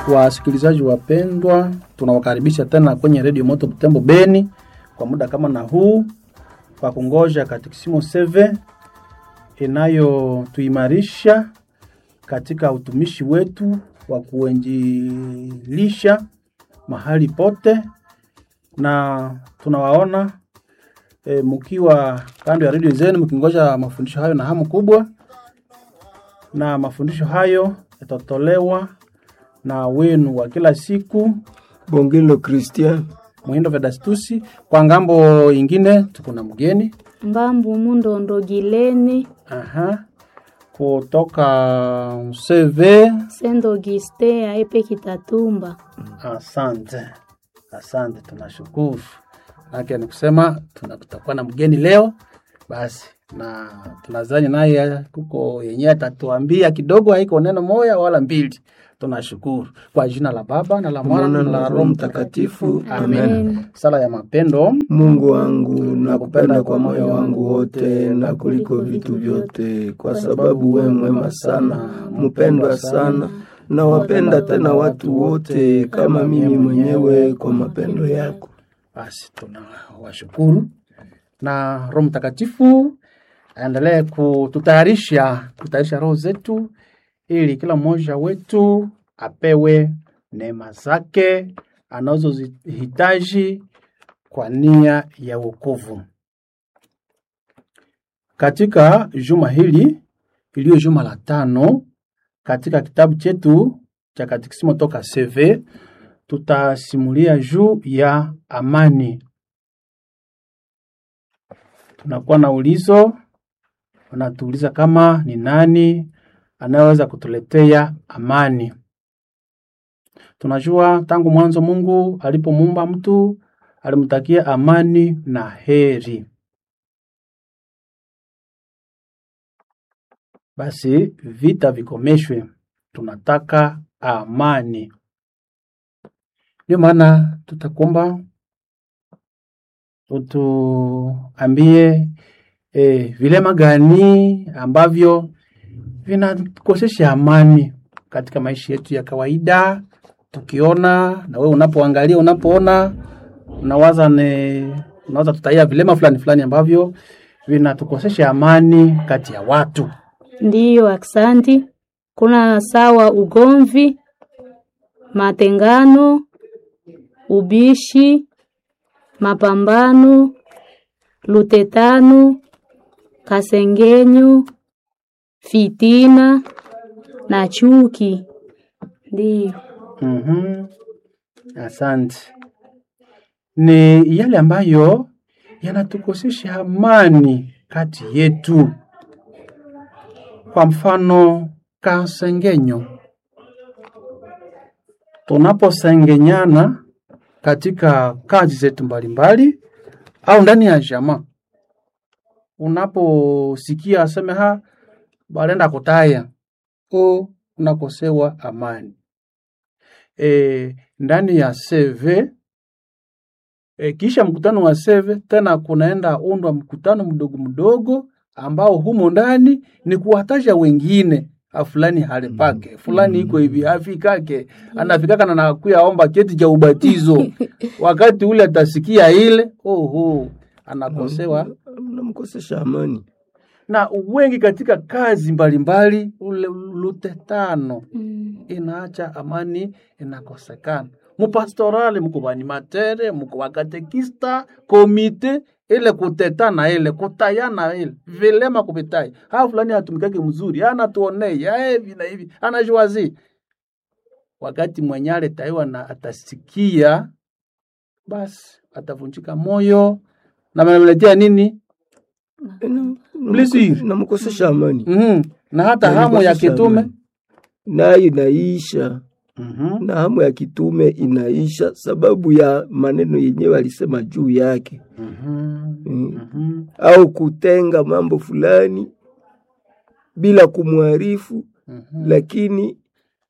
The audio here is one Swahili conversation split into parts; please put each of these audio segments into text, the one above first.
Wasikilizaji wapendwa, tunawakaribisha tena kwenye redio Moto Butembo Beni kwa muda kama na huu kwa kungoja katekisimu seve inayotuimarisha katika utumishi wetu wa kuenjilisha mahali pote, na tunawaona e, mkiwa kando ya redio zenu mkingoja mafundisho hayo na hamu kubwa, na mafundisho hayo yatatolewa na wenu wa kila siku Bongelo Christian Mwindo Vedastusi. Kwa ngambo ingine tuko na mgeni Mbambu Mundondo Gileni aha, kutoka CV. Sendo Giste Aepe Kitatumba. Asante, asante, tunashukuru. Nake ni kusema tuna- tutakuwa na mgeni leo basi, na tunazani naye kuko yenyewe atatuambia kidogo, haiko neno moya wala mbili. Tunashukuru kwa jina la Baba na la Mwana na la Roho Mtakatifu, amen. Amen. Sala ya mapendo. Mungu wangu, nakupenda kwa moyo wangu wote na kuliko vitu vyote, kwa sababu we mwema sana, mpendwa sana, na wapenda tena watu wote kama mimi mwenyewe kwa mapendo yako. Basi tunawashukuru na Roho Mtakatifu aendelee kututayarisha kutayarisha roho zetu ili kila mmoja wetu apewe neema zake anazozihitaji kwa nia ya wokovu. Katika juma hili iliyo juma la tano katika kitabu chetu cha katekisimo toka CV tutasimulia juu ya amani. Tunakuwa na ulizo, wanatuuliza kama ni nani anayeweza kutuletea amani. Tunajua tangu mwanzo Mungu alipomuumba mtu alimtakia amani na heri. Basi vita vikomeshwe, tunataka amani. Ndio maana tutakuomba utuambie e, vilema gani ambavyo vinakosesha amani katika maisha yetu ya kawaida. Tukiona na wewe unapoangalia, unapoona, unawaza ne, unawaza tutaia vilema fulani fulani ambavyo vinatukosesha amani kati ya watu. Ndiyo, aksanti. Kuna sawa ugomvi, matengano, ubishi, mapambano, lutetano, kasengenyo, fitina na chuki. Ndiyo. Mhm. Asante. Ni yale ambayo yanatukosesha amani kati yetu. Kwa mfano, kasengenyo. Tunaposengenyana katika kazi zetu mbalimbali au ndani ya jamaa, unaposikia aseme ha balenda kutaya o unakosewa amani e, ndani ya CV e, kisha mkutano wa CV tena kunaenda undwa mkutano mdogo mdogo ambao humo ndani ni kuwataja wengine "Ah, fulani hali pake fulani iko hivi afikake anafikaka na nakuya omba cheti cha ubatizo wakati ule atasikia ile oho anakosewa Mnamkosesha amani. na wengi katika kazi mbalimbali ule lutetano inaacha amani inakosekana mupastorali muko banimatere muko bakatekista komite ile kutetana ile kutayana ile vilema kuvitai ha fulani hatumikake mzuri anatuonei ha hivi na hivi anajuazi wakati mwenyale taiwa na atasikia basi atavunjika moyo na mnamletea nini Blessing. Namkosesha amani. mm na hata hamu ya Namkosesha kitume amani. nayo inaisha Mhm. na hamu ya kitume inaisha sababu ya maneno yenyewe alisema juu yake Mhm. mm. Mhm. au kutenga mambo fulani bila kumwarifu Mhm. lakini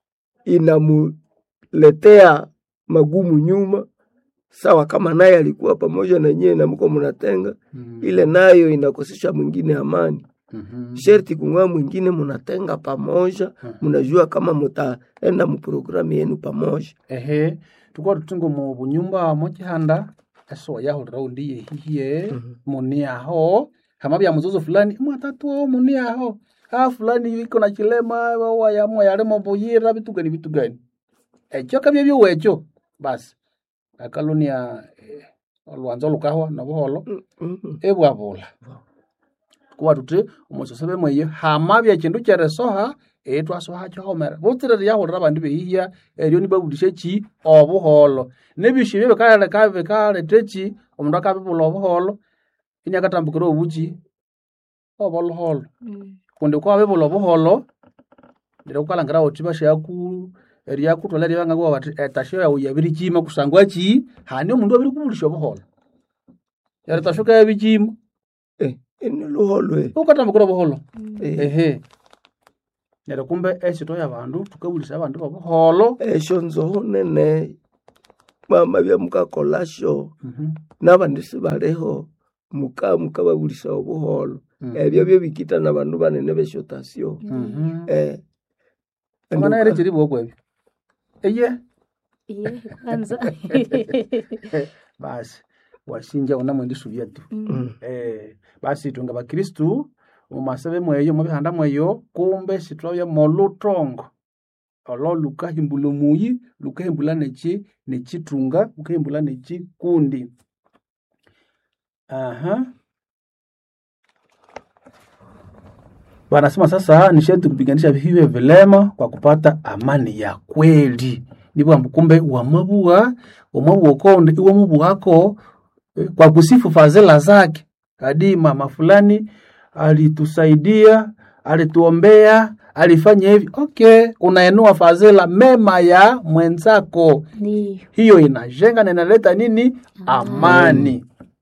inamuletea magumu nyuma sawa kama naye alikuwa pamoja na nyewe na mko mnatenga Mhm. ile nayo inakosesha mwingine amani Mhm. sherti kung'aa mwingine munatenga pamoja munajua kama mutaenda muprogramu yenu pamoja ehe tukuwa tutingo mu bunyumba mochihanda eso yahulira undi yehihiye muni aho hama bya muzozo fulani mwatatu muni aho ah fulani iko na kilema waya mwa yalemo buyira bitu gani bitu gani ekyo kabye byowecho basi akalunia eh, olwanza olukahwa nobuholo Mhm. ebwabula kuba tuti omusosebe mweyo hama bya kindu kyeresoha etwasoha kihomera butirere yahulira abandi behiya eryo nibabulisha ki obuholo nebishu ebyo bikaleka bikaleta ki omundu akabibula obuholo ini akatambukira obuki oboluholo kundi kwa bibula obuholo neryo kukalangira uthi bashaku eryakutwala eryabangabugha bati etasho yawu yabirikima kusangwa ki hani omundu abirikubulisha obuholo eretasho kayabikima Eh, ini luholwe ukatambukira obuholo Eh, ehe neryo kumbe esito yabandu tukabulisa abandu bobuholo esho nzoho nene mama bya mukakolasho Mhm. nabandi sibaliho muka mukababulisa obuholo Mm. ebyo byo bikita na bandu banene beshotasyo Mhm. eh Ongana ere chiri bwoko ebyo eye Iye, kwanza basi washinja unamwendi suvyetu Mm. eh basi tunga bakristu mumasebe mweyo mubihanda mweyo kumbe sitwabya molutongo olo lukahimbula omuyi lukahimbula neki nekitunga lukahimbula nekikundi aha wanasema sasa ni sharti kupiganisha hivyo vilema kwa kupata amani ya kweli nibwa kumbe wamabua wamabua konde iwamubuhako eh, kwa kusifu fadhila zake hadi mama fulani alitusaidia alituombea alifanya hivi okay unaenua fadhila mema ya mwenzako ndiyo hiyo inajenga na inaleta nini amani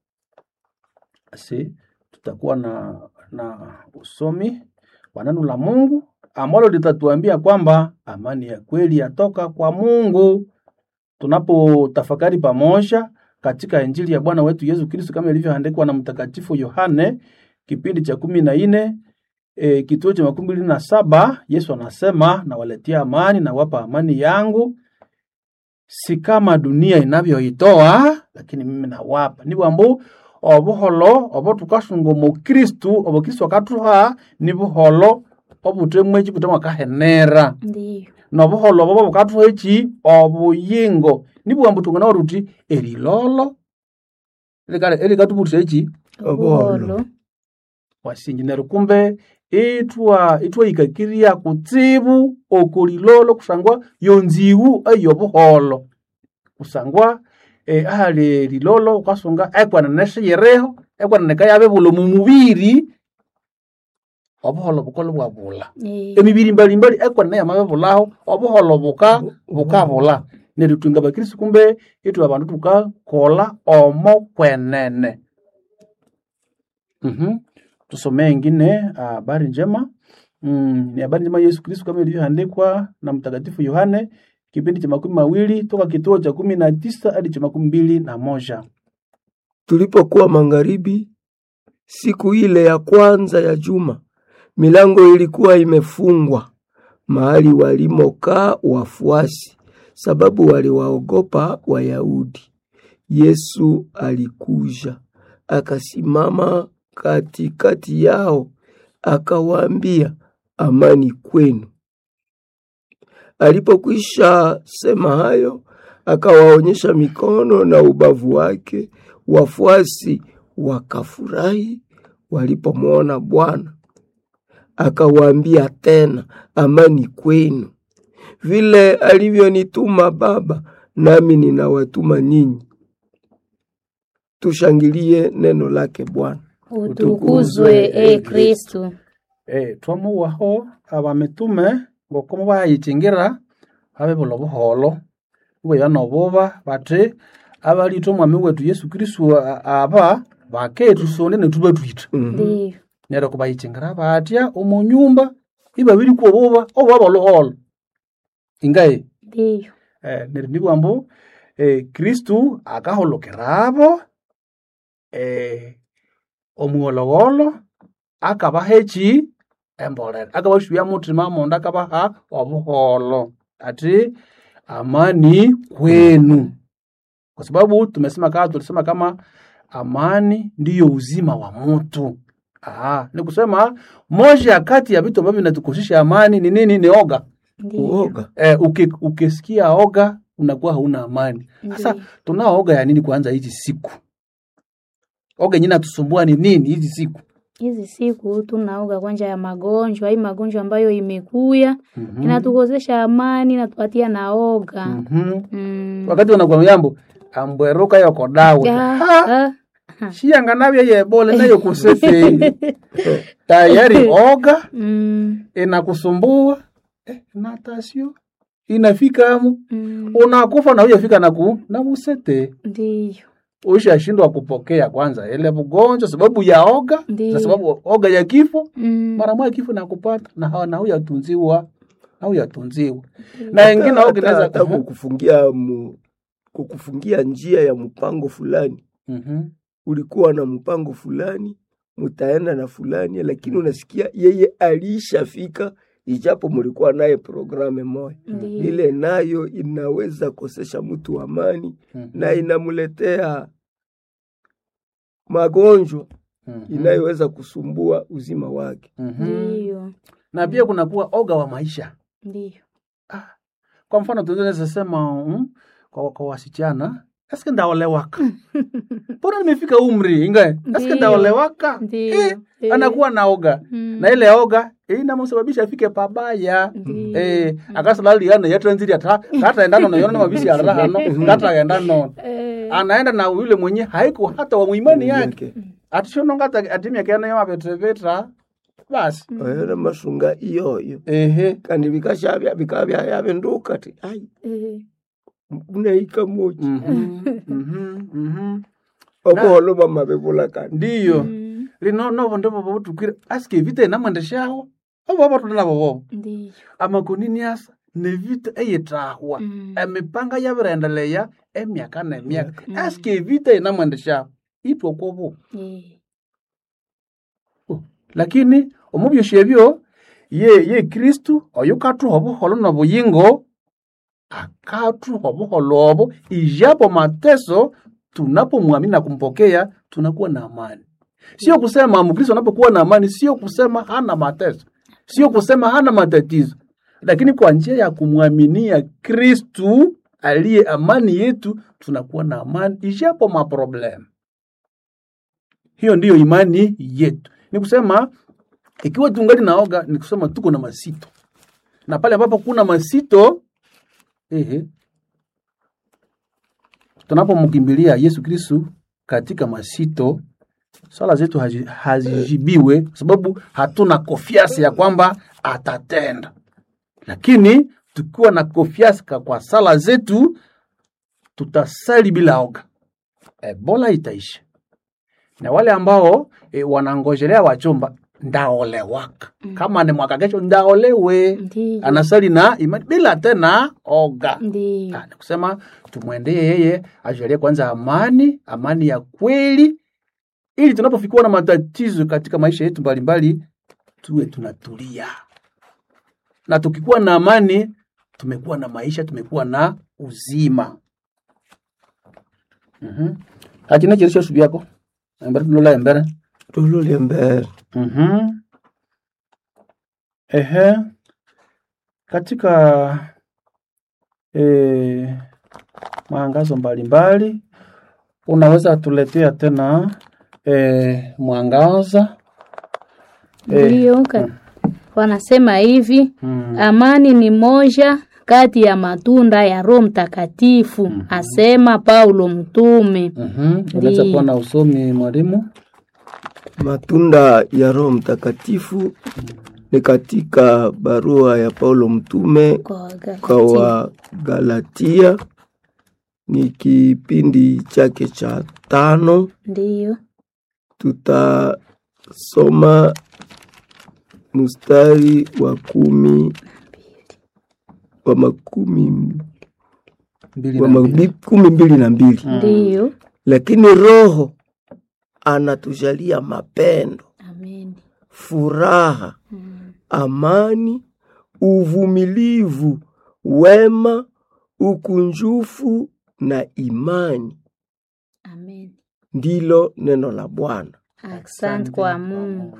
basi tutakuwa na na usomi wa neno la mungu ambalo litatuambia kwamba amani ya kweli yatoka kwa mungu tunapotafakari pamoja katika injili ya bwana wetu yesu kristo kama ilivyoandikwa na mtakatifu yohane kipindi cha kumi na nne e, kituo cha makumi mbili na saba yesu anasema nawaletea amani nawapa amani yangu si kama dunia inavyoitoa lakini mimi nawapa nibwambu obuholo obo tukasunga omu kristu obo kristu akatuha ni buholo obutemwe eki butemwe akahenera ndiyo nobuholo obo bukatuha eki obuyingo nibwambu tungana ruti erilolo likale elikatubutisa eki obuholo wasinji neryo kumbe itwa itwahikakiria kutsibu okulilolo kusangwa yonziwu eyobuholo kusangwa eh, ahali lilolo ukasunga ekwanene siyireho ekwanene kayabibula omu mubiri obuholo bukola bwabula Eh, emibiri mbalimbali ekwanene yamabibulaho obuholo buka bukabula neryo twinga bakristu kumbe itwe abandu tukakola omo kwenene Mhm. tusomee ingine habari njema mm, ni habari njema ya Yesu Kristo kama ilivyoandikwa na mtakatifu Yohane kipindi cha makumi mawili toka kituo cha kumi na tisa hadi cha makumi mbili na moja. Tulipokuwa magharibi siku ile ya kwanza ya juma, milango ilikuwa imefungwa mahali walimokaa wafuasi, sababu waliwaogopa Wayahudi. Yesu alikuja akasimama katikati yao, akawaambia, amani kwenu. Alipokwisha sema hayo, akawaonyesha mikono na ubavu wake. Wafuasi wakafurahi walipomwona Bwana. Akawaambia tena, amani kwenu. Vile alivyonituma Baba, nami ninawatuma ninyi. Tushangilie neno lake Bwana. utukuzwe e kristu E, twamuwaho abamitume ngokomo bayikingira abebula obuholo ibweya nobuba bati abalitwa omwami wetu Yesu Kristo a- aba baketusonde netubatwita Mhm. ndiyo neryo kubayikingira batya omu nyumba ibabirikwa obuba obwaba oluholo ingaye ndiyo eh, neryo nibwambu eh, kristu akaholokera abo eh, omuwolowolo akabaha eki embolera akabasubya mutima mondo akabaha obuholo ati amani kwenu kwa sababu tumesema kama tulisema kama amani ndiyo uzima wa mtu Aha, ni kusema moja kati ya vitu ambavyo vinatukosesha amani ni nini? Ni oga. Ndiyo. uoga Eh, uki, ukisikia oga unakuwa hauna amani. Sasa Ndiyo. tunao oga ya nini kwanza hizi siku? Oga yenyewe natusumbua ni nini hizi siku? hizi siku tunaoga kwanja ya magonjwa hii magonjwa ambayo imekuya Mhm. inatukosesha amani inatupatia naoga Mhm. mm. Wakati wanakuwa yambo ambweruka yoko dawe. Ah, Ha, ah. shiyanga navyo yebole nayo kusese. Tayari oga Mm, inakusumbua eh, natasio inafika amu mm. unakufa na huyafika na ku na musete ndiyo ushashindwa kupokea kwanza ile mgonjwa sababu ya oga Ndiyo. na sababu oga ya kifo Mm, mara moja kifo nakupata na hawa na huyatunziwa na huyatunziwa na Hata- wengine oga hata- inaweza hata kukufungia mu, kukufungia njia ya mpango fulani Mhm. ulikuwa na mpango fulani mutaenda na fulani lakini unasikia yeye alishafika ijapo mulikuwa naye programe moja ndiyo. ile nayo inaweza kosesha mtu amani Mhm. na inamuletea magonjwa Mhm. inayoweza kusumbua uzima wake. Mhm. ndiyo na pia kunakuwa oga wa maisha ndiyo kwa mfano tunaweza sema mm, kwa, kwa wasichana eske ndaolewaka mbona nimefika umri ingae eske Ndiyo. ndaolewaka Ndiyo. eh, Eh. anakuwa na oga Mm. na ile oga eh, inamsababisha afike pabaya Ndiyo. eh akasalaliana yatanziri ata kataenda nono yona mabisi ya rahano kataenda nono Eh, anaenda na yule mwenye haiko hata wa muimani yake Yake. atishononga atimya kena yama vetreveta basi Oyona masunga iyoyo ehe kandi vikashavya vikava vyavenduka ti ai eh, unaika moji Mhm, mhm, mhm. okoholo vamavevula kandi ndiyo mm, lino novo ndovo vovutukire asike vita inamwendeshaho ovo vavatunda vovovo ndiyo amakonini asa nevita eyitahwa Mm. emipanga yavirendeleya emyaka nemyaka asike evita inamwendeshaho itwokovo Eh, lakini omubyosya ebyo ye ye kristu oyo kathuha obuholo nobuyingo akathuha obuholo obo ijapo mateso tunapomwamini na kumpokea tunakuwa na amani sio kusema mkristo anapokuwa na amani sio kusema hana mateso sio kusema hana matatizo lakini kwa njia ya kumwaminia kristu aliye amani yetu tunakuwa na amani ijapo maproblemu hiyo ndiyo imani yetu ni kusema ikiwa tungali naoga ni kusema tuko na masito na pale ambapo kuna masito ehe, tunapomkimbilia yesu kristu katika masito swala zetu hazi- hazijibiwe kwa sababu hatuna kofiasi ya kwamba atatenda lakini tukiwa na kofiasi ka- kwa sala zetu tutasali bila oga ebola itaisha na wale ambao e, wanangojelea wachumba ndaolewaka kama ni mwaka kesho ndaolewe ndiyo anasali na imani bila tena oga ndiyo Ah, ni kusema tumwendee yeye ajalie kwanza amani amani ya kweli ili tunapofikiwa na matatizo katika maisha yetu mbalimbali tuwe tunatulia na tukikuwa na amani tumekuwa na maisha tumekuwa na uzima mm-hmm. akina chirisho subi yako embere tulola embere tololya mbere Mhm. Ehe, katika eh, maangazo mbalimbali unaweza tuletea tena eh, mwangaza Eh, ndiyo ka- wanasema hivi mm, amani ni moja kati ya matunda ya roho mtakatifu asema paulo mtume mhm. Unaweza Ndiyo. kuwa na usomi mwalimu. matunda ya Roho Mtakatifu ni katika barua ya Paulo mtume kwa Wagalatia. kwa Wagalatia, ni kipindi chake cha tano. ndiyo Tutasoma mstari wa kumi wa makumi Mbili wa na mbili. mabi- kumi mbili na mbili ndiyo lakini Roho anatujalia mapendo, amen furaha Mm. amani uvumilivu wema ukunjufu na imani Amen. ndilo neno la bwana Asante kwa Mungu.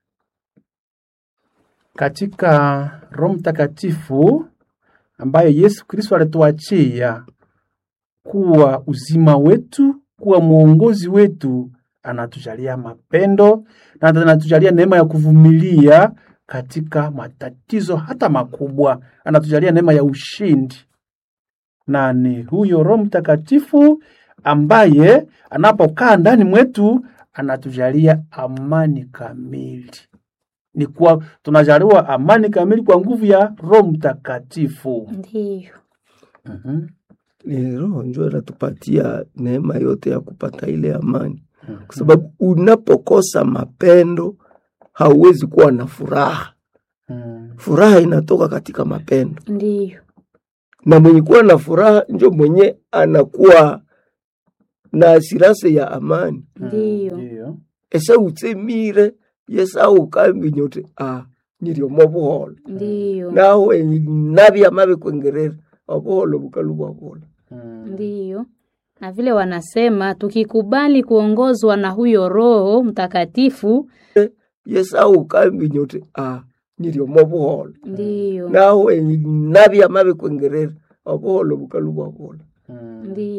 Katika Roho Mtakatifu ambaye Yesu Kristo alituachia kuwa uzima wetu, kuwa mwongozi wetu, anatujalia mapendo na anatujalia neema ya kuvumilia katika matatizo hata makubwa, anatujalia neema ya ushindi. Na ni huyo Roho Mtakatifu ambaye anapokaa ndani mwetu anatujalia amani kamili ni kwa tunajaliwa amani kamili kwa nguvu ya Roho Mtakatifu. Ndiyo. Mhm. ni roho njo inatupatia neema yote ya kupata ile amani kwa sababu unapokosa mapendo hauwezi kuwa na furaha Mm. furaha inatoka katika mapendo Ndiyo. na mwenye kuwa na furaha njo mwenye anakuwa na asirase ya amani Ndiyo. Ndiyo. ese utsemire yesa ukambi nyote a nyiriomo buholo Ndiyo. nawe nabya mabe kwengerera obuholo bukalu bwabola Mm. Ndiyo. Na vile wanasema tukikubali kuongozwa na huyo Roho Mtakatifu, yesa ukambi nyote a nyiriomo buholo ndiyo. nawe nabya mabe kwengerera obuholo bukalu bwabola Mm. Ndiyo.